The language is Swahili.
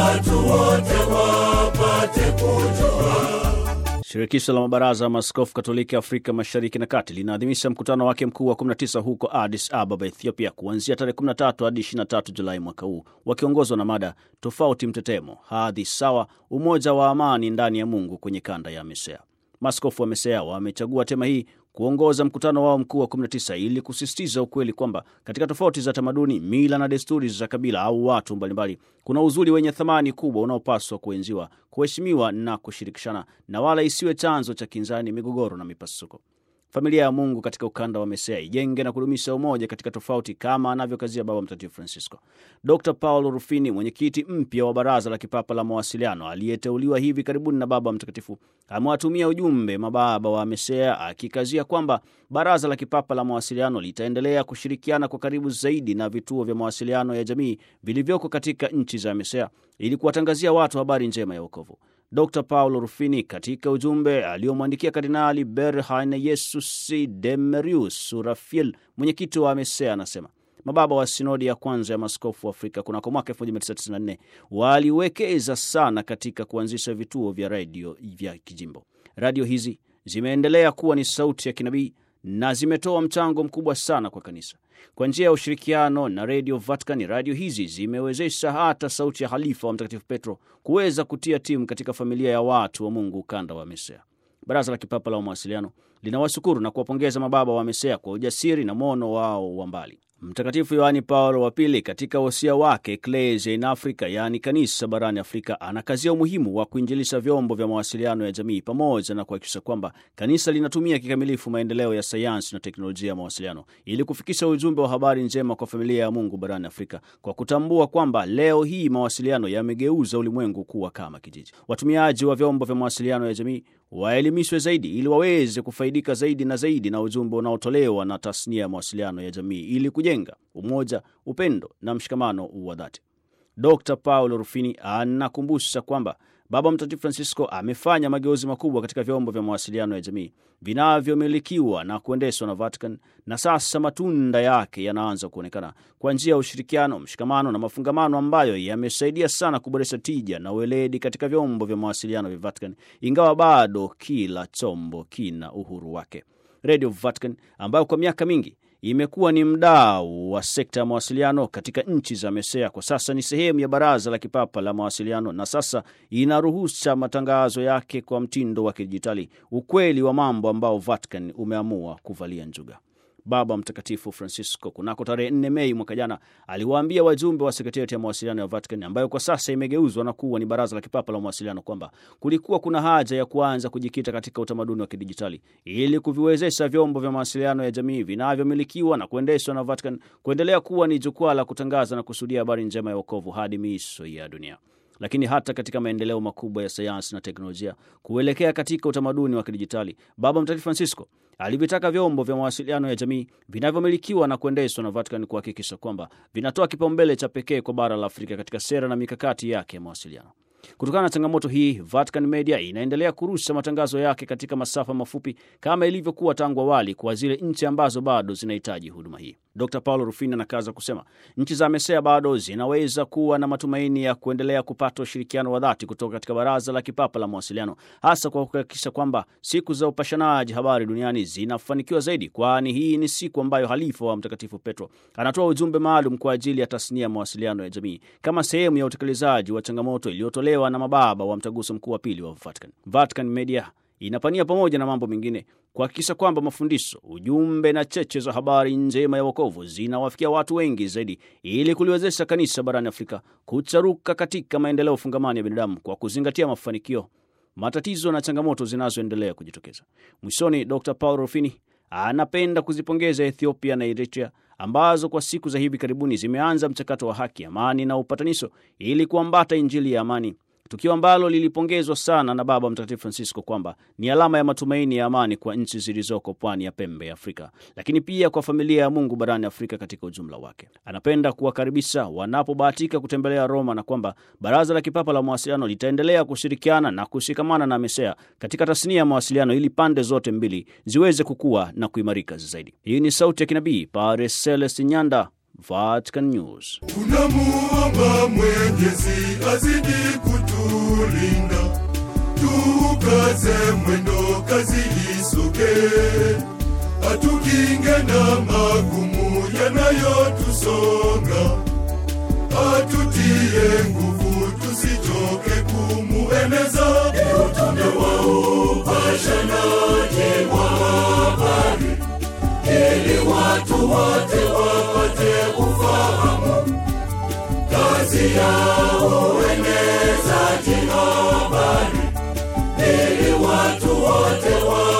watu wote wapate kujua. Shirikisho la mabaraza ya maaskofu Katoliki Afrika Mashariki na Kati linaadhimisha mkutano wake mkuu wa 19 huko Addis Ababa, Ethiopia, kuanzia tarehe 13 hadi 23 Julai mwaka huu, wakiongozwa na mada tofauti mtetemo, hadhi sawa, umoja wa amani ndani ya Mungu kwenye kanda ya MESEA. Maaskofu wa MESEA wamechagua tema hii kuongoza mkutano wao mkuu wa 19 ili kusisitiza ukweli kwamba katika tofauti za tamaduni, mila na desturi za kabila au watu mbalimbali, kuna uzuri wenye thamani kubwa unaopaswa kuenziwa, kuheshimiwa na kushirikishana, na wala isiwe chanzo cha kinzani, migogoro na mipasuko. Familia ya Mungu katika ukanda wa MESEA ijenge na kudumisha umoja katika tofauti kama anavyokazia Baba Mtakatifu Francisco. Dr Paulo Rufini, mwenyekiti mpya wa Baraza la Kipapa la Mawasiliano aliyeteuliwa hivi karibuni na Baba Mtakatifu, amewatumia ujumbe mababa wa MESEA akikazia kwamba Baraza la Kipapa la Mawasiliano litaendelea kushirikiana kwa karibu zaidi na vituo vya mawasiliano ya jamii vilivyoko katika nchi za MESEA ili kuwatangazia watu habari njema ya wokovu. Dr Paulo Rufini katika ujumbe aliomwandikia Kardinali Berhane Yesus Demerius Surafiel, mwenyekiti wa MESEA, anasema mababa wa sinodi ya kwanza ya maskofu wa Afrika kunako mwaka 1994 waliwekeza sana katika kuanzisha vituo vya redio vya kijimbo. Radio hizi zimeendelea kuwa ni sauti ya kinabii na zimetoa mchango mkubwa sana kwa kanisa. Kwa njia ya ushirikiano na redio Vatican, radio hizi zimewezesha hata sauti ya halifa wa Mtakatifu Petro kuweza kutia timu katika familia ya watu wa Mungu ukanda wa MESEA. Baraza la Kipapa la Mawasiliano linawashukuru na kuwapongeza mababa wa MESEA kwa ujasiri na mwono wao wa mbali. Mtakatifu Yohani Paulo wa Pili katika wosia wake Ecclesia in Africa, yaani kanisa barani Afrika, anakazia umuhimu wa kuinjilisha vyombo vya mawasiliano ya jamii pamoja na kuhakikisha kwamba kanisa linatumia kikamilifu maendeleo ya sayansi na teknolojia ya mawasiliano ili kufikisha ujumbe wa habari njema kwa familia ya Mungu barani Afrika, kwa kutambua kwamba leo hii mawasiliano yamegeuza ulimwengu kuwa kama kijiji. Watumiaji wa vyombo vya mawasiliano ya jamii waelimishwe zaidi ili waweze kufaidika zaidi na zaidi na ujumbe unaotolewa na tasnia ya mawasiliano ya jamii ili kujenga umoja, upendo na mshikamano wa dhati. Dr Paulo Rufini anakumbusha kwamba Baba Mtakatifu Francisco amefanya mageuzi makubwa katika vyombo vya mawasiliano ya jamii vinavyomilikiwa na kuendeshwa na Vatican, na sasa matunda yake yanaanza kuonekana kwa njia ya ushirikiano, mshikamano na mafungamano ambayo yamesaidia sana kuboresha tija na ueledi katika vyombo vya mawasiliano vya Vatican, ingawa bado kila chombo kina uhuru wake. Radio Vatican ambayo kwa miaka mingi imekuwa ni mdau wa sekta ya mawasiliano katika nchi za MESEA, kwa sasa ni sehemu ya Baraza la Kipapa la Mawasiliano na sasa inaruhusa matangazo yake kwa mtindo wa kidijitali, ukweli wa mambo ambao Vatican umeamua kuvalia njuga. Baba Mtakatifu Francisco kunako tarehe 4 Mei mwaka jana aliwaambia wajumbe wa sekretariati ya mawasiliano ya Vatican ambayo kwa sasa imegeuzwa na kuwa ni Baraza la Kipapa la Mawasiliano kwamba kulikuwa kuna haja ya kuanza kujikita katika utamaduni wa kidijitali ili kuviwezesha vyombo vya mawasiliano ya jamii vinavyomilikiwa na kuendeshwa na Vatican kuendelea kuwa ni jukwaa la kutangaza na kusudia habari njema ya wokovu hadi miisho ya dunia lakini hata katika maendeleo makubwa ya sayansi na teknolojia kuelekea katika utamaduni wa kidijitali, Baba Mtakatifu Francisco alivitaka vyombo vya mawasiliano ya jamii vinavyomilikiwa na kuendeshwa na Vatican kuhakikisha kwamba vinatoa kipaumbele cha pekee kwa bara la Afrika katika sera na mikakati yake ya mawasiliano. Kutokana na changamoto hii, Vatican Media inaendelea kurusha matangazo yake katika masafa mafupi kama ilivyokuwa tangu awali kwa zile nchi ambazo bado zinahitaji huduma hii. Dr Paulo Rufini anakaza kusema nchi za MESEA bado zinaweza kuwa na matumaini ya kuendelea kupata ushirikiano wa dhati kutoka katika Baraza la Kipapa la Mawasiliano, hasa kwa kuhakikisha kwamba siku za upashanaji habari duniani zinafanikiwa zaidi, kwani hii ni siku ambayo halifa wa Mtakatifu Petro anatoa ujumbe maalum kwa ajili ya tasnia ya mawasiliano ya jamii kama sehemu ya utekelezaji wa changamoto iliyotolewa na mababa wa Mtaguso Mkuu wa Pili wa Vatican. Vatican Media inapania pamoja na mambo mengine kuhakikisha kwamba mafundisho, ujumbe na cheche za habari njema ya wokovu zinawafikia watu wengi zaidi, ili kuliwezesha kanisa barani Afrika kucharuka katika maendeleo fungamani ya binadamu kwa kuzingatia mafanikio, matatizo na changamoto zinazoendelea kujitokeza. Mwishoni, Dr Paul Rufini anapenda kuzipongeza Ethiopia na Eritrea ambazo kwa siku za hivi karibuni zimeanza mchakato wa haki, amani na upatanisho ili kuambata Injili ya amani tukio ambalo lilipongezwa sana na Baba Mtakatifu Francisco kwamba ni alama ya matumaini ya amani kwa nchi zilizoko pwani ya pembe ya Afrika, lakini pia kwa familia ya Mungu barani Afrika katika ujumla wake. Anapenda kuwakaribisha wanapobahatika kutembelea Roma na kwamba Baraza la Kipapa la Mawasiliano litaendelea kushirikiana na kushikamana na MESEA katika tasnia ya mawasiliano ili pande zote mbili ziweze kukua na kuimarika zaidi. Hii ni sauti ya kinabii Padre Celestin Nyanda, Vatican News. Tunamuomba Mwenyezi azidi kutulinda, tukaze mwendo, kazi isoge, atukinge na magumu yanayotusonga, atutie nguvu, tusichoke kumueneza utume wa upashanaji wa habari, ili watu wote wapate ufahamu kazi ya uenezaji habari, ili watu wote wa